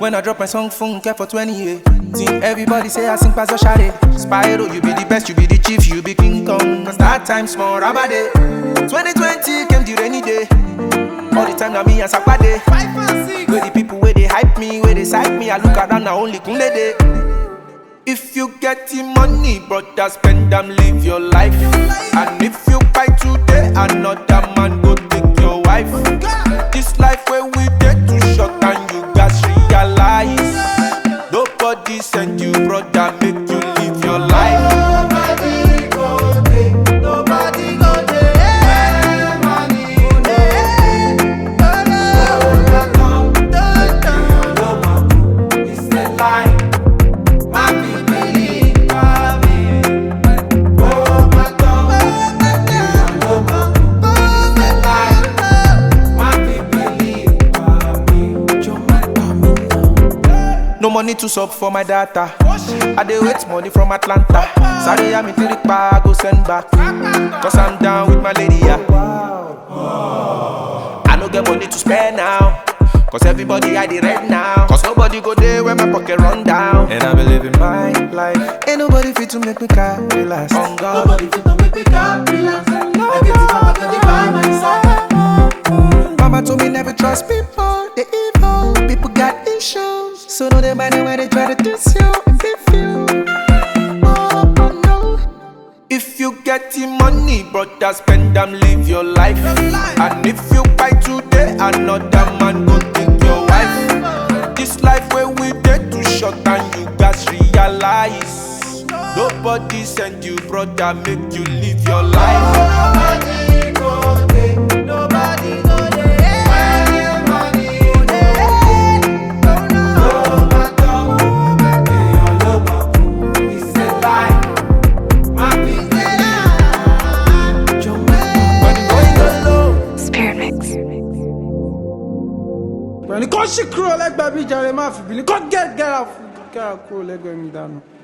When I drop my song, phone care for 20 years. Everybody say I sing pass a shade. Spyro, you be the best, you be the chief, you be King Kong. Cause that time small, rabade. 2020 came the rainy day. All the time now me and Sakpade. Five and six. Where the people where they hype me, where they psych me, I look around now only Kunle day. If you get the money, brother, spend them, live your life. And if you buy today, another man go take your wife. This life where we get too short and you guys realize. Nobody send you, brother, make you live your life. Nobody go there. Nobody go there. Money go there. No, no, no, no. It's a lie. My people believe me. Oh my God. No, no. It's a lie. My people believe me. No money to sub for my data. I dey wait money from Atlanta. Sorry, I'm in Tiripa, I go send back. Cause I'm down with my lady, yeah. I no get money to spend now. Cause everybody I the red now. Cause nobody go there when my pocket run down. And I be living my life. Ain't nobody fit to make me cry, relax. On God. Nobody fit to make me calm, relax. I get it from a by my side. Mama told me never trust people, they evil. People got issues, so know they mind when they try to diss you and beef you. Oh, oh no. If you get the money, brother, spend them, live your life. And if you buy today, another man go take your wife. This life where we get too short and you guys realize. Nobody send you, brother, make you live your life. Nobody go there. Nobody go there. Where money go there. No, no. No matter who make me a lover, it's a lie. My people lie. When you going low. Spirit Mix. pẹ̀lú kó ṣì kúrò lẹ́gbẹ̀ẹ́ bí jàre má fi bìlí kó gẹ́gẹ́ra kúrò lẹ́gbẹ̀ẹ́ mi dànù.